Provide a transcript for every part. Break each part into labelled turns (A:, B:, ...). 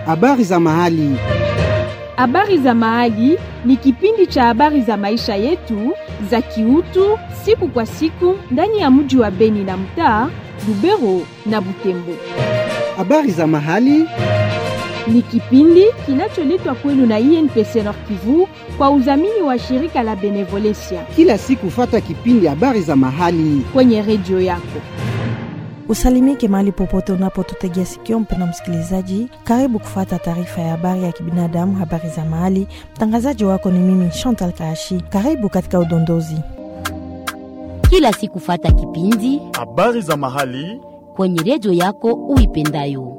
A: Habari za mahali.
B: Habari za mahali ni kipindi cha habari za maisha yetu za kiutu siku kwa siku ndani ya mji wa Beni na mtaa Lubero na Butembo.
A: Habari za mahali.
B: Ni kipindi kinacholetwa kwenu na INPC Nord Kivu kwa udhamini wa shirika la Benevolencia
A: Kila siku fata kipindi habari za mahali.
B: kwenye redio yako.
C: Usalimike mahali popote unapotutegea sikio, mpenda msikilizaji, karibu kufata taarifa ya habari ya kibinadamu, habari za mahali. Mtangazaji wako ni mimi Chantal Kaashi. Karibu katika udondozi.
D: kila siku fata kipindi
E: habari za mahali
D: kwenye redio yako uipendayo.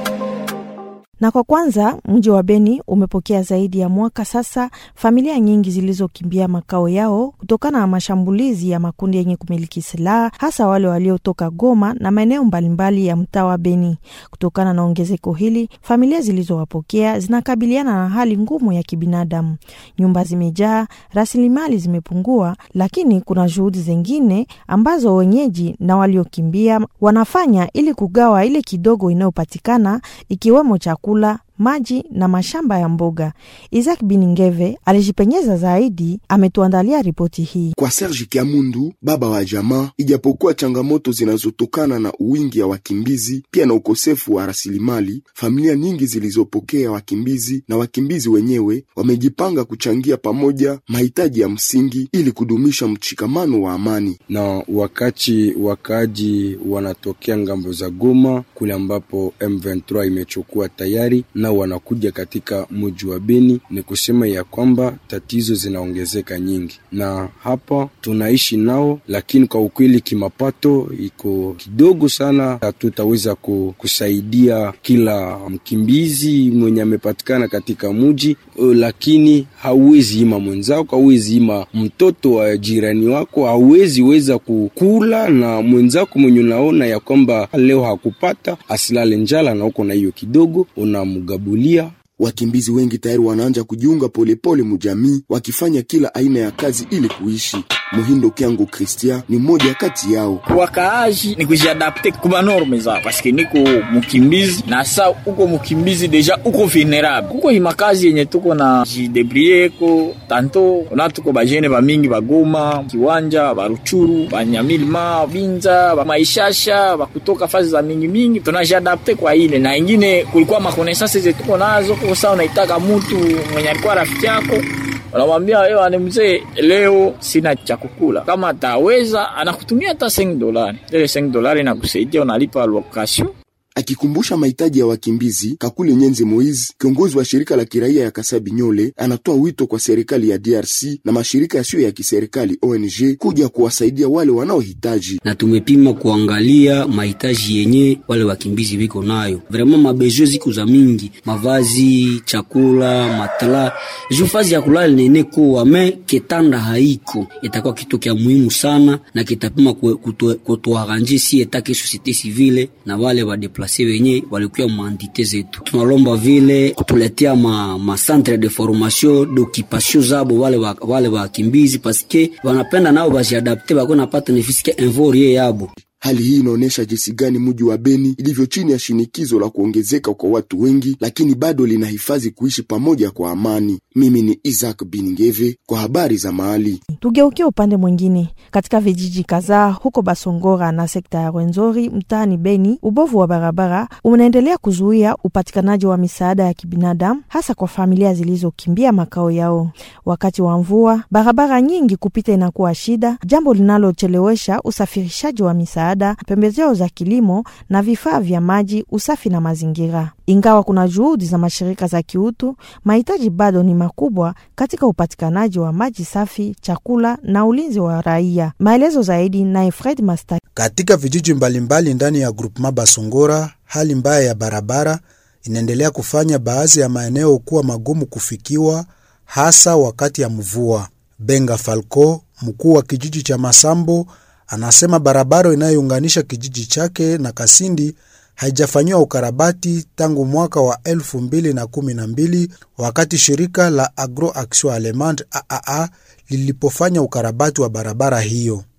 C: Na kwa kwanza, mji wa Beni umepokea zaidi ya mwaka sasa familia nyingi zilizokimbia makao yao kutokana na mashambulizi ya makundi yenye kumiliki silaha, hasa wale waliotoka Goma na maeneo mbalimbali ya mtaa wa Beni. Kutokana na ongezeko hili, familia zilizowapokea zinakabiliana na hali ngumu ya kibinadamu. Nyumba zimejaa, rasilimali zimepungua, lakini kuna juhudi zingine ambazo wenyeji na waliokimbia wanafanya ili kugawa ile kidogo inayopatikana ikiwemo chakula, maji na mashamba ya mboga. Isaac Biningeve alijipenyeza zaidi, ametuandalia ripoti hii.
F: Kwa Serge Kiamundu, baba wa jamaa, ijapokuwa changamoto zinazotokana na uwingi ya wakimbizi pia na ukosefu wa rasilimali, familia nyingi zilizopokea wakimbizi na wakimbizi wenyewe wamejipanga kuchangia pamoja mahitaji ya msingi ili kudumisha mshikamano wa amani.
G: na wakati wakaaji wanatokea ngambo za Goma kule ambapo M23 imechukua tayari, na wanakuja katika mji wa Beni, ni kusema ya kwamba tatizo zinaongezeka nyingi, na hapa tunaishi nao, lakini kwa ukweli kimapato iko kidogo sana. Hatutaweza ku- kusaidia kila mkimbizi mwenye amepatikana katika mji, eh, lakini hauwezi ima mwenzako, hauwezi ima mtoto wa jirani wako, hauwezi weza kukula na mwenzako mwenye unaona ya kwamba leo hakupata asilale njala, na uko na hiyo kidogo unamgabulia
F: Wakimbizi wengi tayari wanaanja kujiunga polepole mujamii, wakifanya kila aina ya kazi ili kuishi. Muhindo Kyango Kristia ni mmoja kati yao.
H: wakaaji ni kujiadapte kuma norme zao paske niko mukimbizi na sa uko mukimbizi deja uko vulnerable kuko himakazi yenye tuko na jidebrieko tanto na tuko bajene bamingi bagoma kiwanja baruchuru banyamilima binza bamaishasha bakutoka fazi za mingi mingi tunajiadapte kwa ile na ingine kulikuwa makonesance ze tuko nazo kwa saa unaitaka mutu mwenye alikuwa rafiki yako unamwambia ewa ni mzee, leo sina cha kukula. Kama ataweza anakutumia hata 5 dolari, ile 5 dolari inakusaidia, unalipa location
F: Akikumbusha mahitaji ya wakimbizi, Kakule Nyenze Moize, kiongozi wa shirika la kiraia ya Kasabi Nyole, anatoa wito kwa serikali ya DRC na mashirika yasiyo ya kiserikali ONG kuja kuwasaidia wale wanaohitaji.
I: na tumepima kuangalia mahitaji yenye wale wakimbizi wiko nayo. Vraiment mabezwe ziko za mingi, mavazi, chakula, matala, juu fazi ya kulala nene kuwa me ketanda haiko, itakuwa kitu kya muhimu sana na kitapima kutuaranje si etake societe civile na wale wadeplase wenye walikuwa maandite zetu. Tunalomba vile kutuletea ma, ma centre de formation d'occupation zabo wale wa, wale wakimbizi paske wanapenda nao bajiadapte bako napata nefisike invorie yabo
F: Hali hii inaonyesha jinsi gani mji wa Beni ilivyo chini ya shinikizo la kuongezeka kwa watu wengi, lakini bado linahifadhi kuishi pamoja kwa amani. Mimi ni Isaac Bingeve kwa habari za mahali.
C: Tugeukie upande mwingine. Katika vijiji kadhaa huko Basongora na sekta ya Rwenzori mtaani Beni, ubovu wa barabara unaendelea kuzuia upatikanaji wa misaada ya kibinadamu, hasa kwa familia zilizokimbia makao yao. Wakati wa mvua, barabara nyingi kupita inakuwa shida, jambo linalochelewesha usafirishaji wa misaada, pembejeo za kilimo na vifaa vya maji, usafi na mazingira. Ingawa kuna juhudi za mashirika za kiutu, mahitaji bado ni makubwa katika upatikanaji wa maji safi, chakula na ulinzi wa raia. Maelezo zaidi naye Fred Masta.
J: Katika vijiji mbalimbali ndani ya groupema Basongora, hali mbaya ya barabara inaendelea kufanya baadhi ya maeneo kuwa magumu kufikiwa, hasa wakati ya mvua. Benga Falco, mkuu wa kijiji cha Masambo, anasema barabara inayounganisha kijiji chake na Kasindi haijafanyiwa ukarabati tangu mwaka wa elfu mbili na kumi na mbili wakati shirika la Agro Action Allemande AAA lilipofanya ukarabati wa barabara hiyo.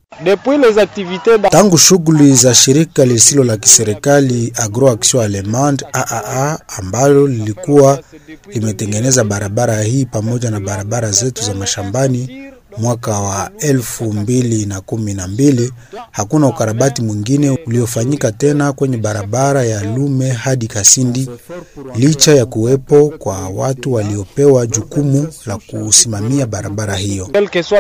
J: Tangu shughuli za shirika lisilo la kiserikali Agroaction Allemande AAA ambalo lilikuwa limetengeneza barabara hii pamoja na barabara zetu za mashambani mwaka wa elfu mbili na kumi na mbili, hakuna ukarabati mwingine uliofanyika tena kwenye barabara ya Lume hadi Kasindi, licha ya kuwepo kwa watu waliopewa jukumu la kusimamia barabara hiyo.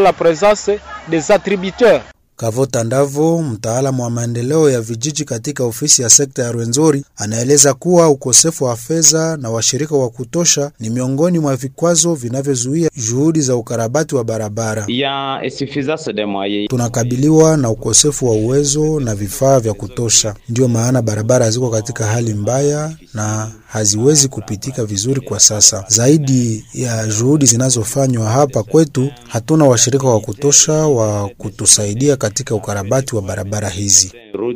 J: Kavota Ndavo, mtaalamu wa maendeleo ya vijiji katika ofisi ya sekta ya Rwenzori, anaeleza kuwa ukosefu wa fedha na washirika wa kutosha ni miongoni mwa vikwazo vinavyozuia juhudi za ukarabati wa barabara. Tunakabiliwa na ukosefu wa uwezo na vifaa vya kutosha, ndiyo maana barabara ziko katika hali mbaya na haziwezi kupitika vizuri kwa sasa. Zaidi ya juhudi zinazofanywa hapa kwetu, hatuna washirika wa kutosha wa kutusaidia katika ukarabati wa barabara hizi.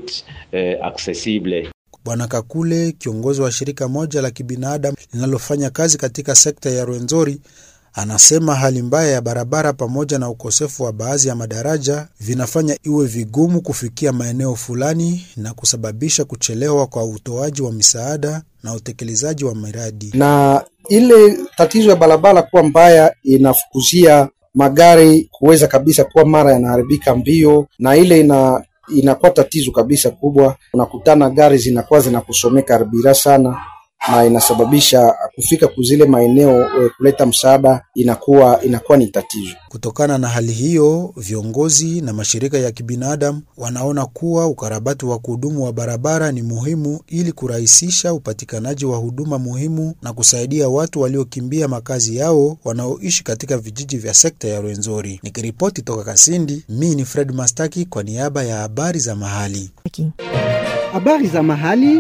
J: Bwana Kakule, kiongozi wa shirika moja la kibinadamu linalofanya kazi katika sekta ya Rwenzori, anasema hali mbaya ya barabara pamoja na ukosefu wa baadhi ya madaraja vinafanya iwe vigumu kufikia maeneo fulani na kusababisha kuchelewa kwa utoaji wa misaada na utekelezaji wa miradi.
E: Na ile tatizo ya barabara kuwa mbaya inafukuzia magari kuweza kabisa kuwa mara yanaharibika mbio, na ile ina inakuwa tatizo kabisa kubwa. Unakutana gari zinakuwa zinakusomeka arbira sana, na inasababisha kufika kuzile maeneo e, kuleta msaada inakuwa inakuwa ni tatizo.
J: Kutokana na hali hiyo, viongozi na mashirika ya kibinadamu wanaona kuwa ukarabati wa kudumu wa barabara ni muhimu ili kurahisisha upatikanaji wa huduma muhimu na kusaidia watu waliokimbia makazi yao wanaoishi katika vijiji vya sekta ya Rwenzori. Nikiripoti toka Kasindi, mi ni Fred Mastaki kwa niaba ya habari za mahali.
A: Habari za mahali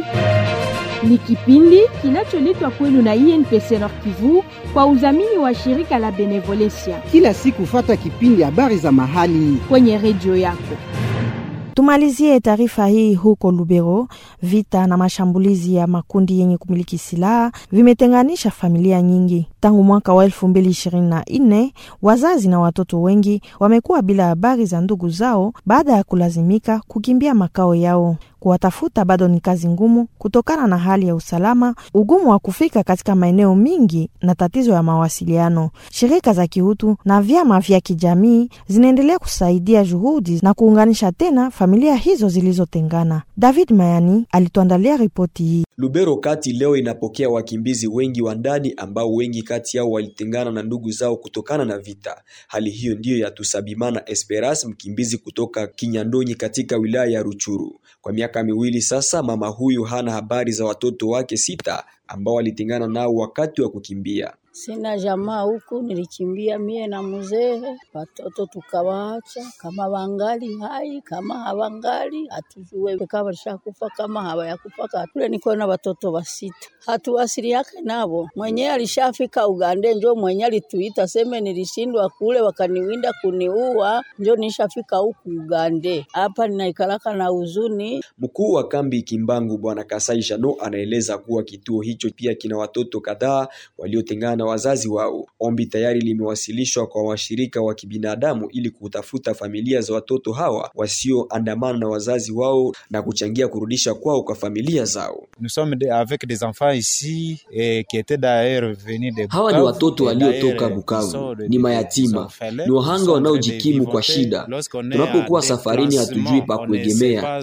B: ni kipindi kinacholetwa kwenu na INPC Nord Kivu kwa udhamini wa shirika la Benevolencia
A: kila siku, fata kipindi habari za mahali
B: kwenye redio yako.
C: Tumalizie taarifa hii huko Lubero. Vita na mashambulizi ya makundi yenye kumiliki silaha vimetenganisha familia nyingi tangu mwaka wa elfu mbili ishirini na nne. Wazazi na watoto wengi wamekuwa bila habari za ndugu zao baada ya kulazimika kukimbia makao yao. Kuwatafuta bado ni kazi ngumu kutokana na hali ya usalama, ugumu wa kufika katika maeneo mingi na tatizo ya mawasiliano. Shirika za kiutu na vyama vya kijamii zinaendelea kusaidia juhudi na kuunganisha tena familia hizo zilizotengana. David Mayani alituandalia ripoti hii.
K: Lubero kati leo inapokea wakimbizi wengi wa ndani ambao wengi kati yao walitengana na ndugu zao kutokana na vita. Hali hiyo ndiyo ya Tusabimana Esperas, mkimbizi kutoka Kinyandonyi katika wilaya ya Ruchuru. Kwa miaka miwili sasa, mama huyu hana habari za watoto wake sita ambao walitengana nao wakati wa kukimbia.
L: Sina jamaa huku, nilikimbia mie na mzee, watoto tukawaacha. Kama wangali hai, kama hawangali hatujue, kama walishakufa, kama hawayakufa katule. Niko na watoto wasita, hatuwasili yake nabo. Mwenyewe alishafika Ugande, njo mwenye alituita seme nilishindwa kule, wakaniwinda kuniua, njo nishafika huku Ugande. Hapa ninaikalaka na huzuni.
K: Mkuu wa kambi Kimbangu Bwana Kasai Jano anaeleza kuwa kituo hicho pia kina watoto kadhaa waliotengana na wazazi wao. Ombi tayari limewasilishwa kwa washirika wa kibinadamu ili kutafuta familia za watoto hawa wasioandamana na wazazi wao na kuchangia kurudisha kwao kwa familia zao. Hawa ni watoto waliotoka Bukavu, ni mayatima, ni wahanga wanaojikimu kwa shida. Tunapokuwa safarini, hatujui pa kuegemea.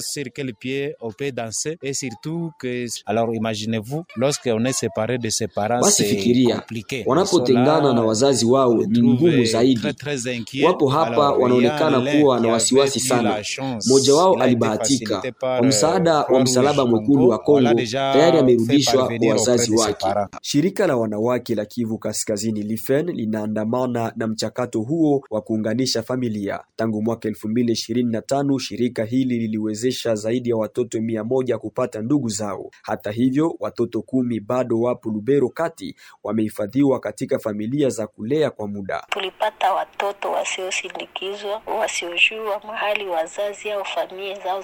K: Basi fikiria wanapotengana na wazazi wao ni ngumu zaidi. Wapo hapa wanaonekana kuwa na wasiwasi sana. Mmoja wao alibahatika kwa msaada wa Msalaba Mwekundu wa Kongo, tayari amerudishwa kwa wazazi wake. Shirika la wanawake la Kivu Kaskazini Lifen linaandamana na mchakato huo wa kuunganisha familia. Tangu mwaka elfu mbili ishirini na tano shirika hili liliwezesha zaidi ya watoto mia moja kupata ndugu zao. Hata hivyo, watoto kumi bado wapo Lubero kati wamehifadhiwa katika familia za kulea kwa muda.
M: Tulipata watoto wasiosindikizwa, wasiojua mahali wazazi au familia zao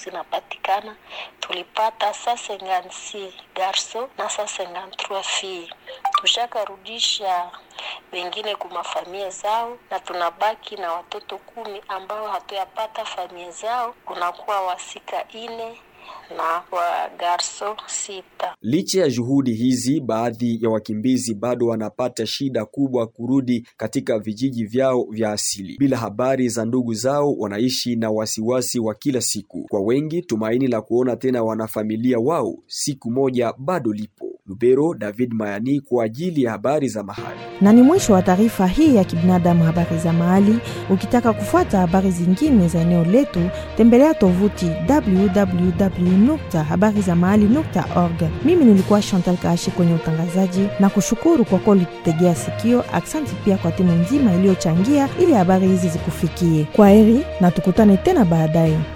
M: zinapatikana. Tulipata saa 56 garso na saa 53 fille. tushakarudisha wengine kuma familia zao, na tunabaki na watoto kumi ambao hatuyapata familia zao. Kunakuwa wasika ine na wa garso sita.
N: Licha ya juhudi hizi, baadhi ya wakimbizi bado wanapata shida kubwa kurudi katika vijiji vyao vya asili. Bila habari za ndugu zao, wanaishi na wasiwasi wa kila siku. Kwa wengi, tumaini la kuona tena wanafamilia wao siku moja bado lipo. Lubero, David Mayani kwa ajili ya habari za mahali.
C: Na ni mwisho wa taarifa hii ya kibinadamu, habari za mahali. Ukitaka kufuata habari zingine za eneo letu, tembelea tovuti www.habarizamahali.org. Mimi nilikuwa Chantal Kaashi kwenye utangazaji na kushukuru kwa kuwa ulitutegea sikio. Aksanti pia kwa timu nzima iliyochangia ili habari hizi zikufikie. Kwa heri na tukutane tena baadaye.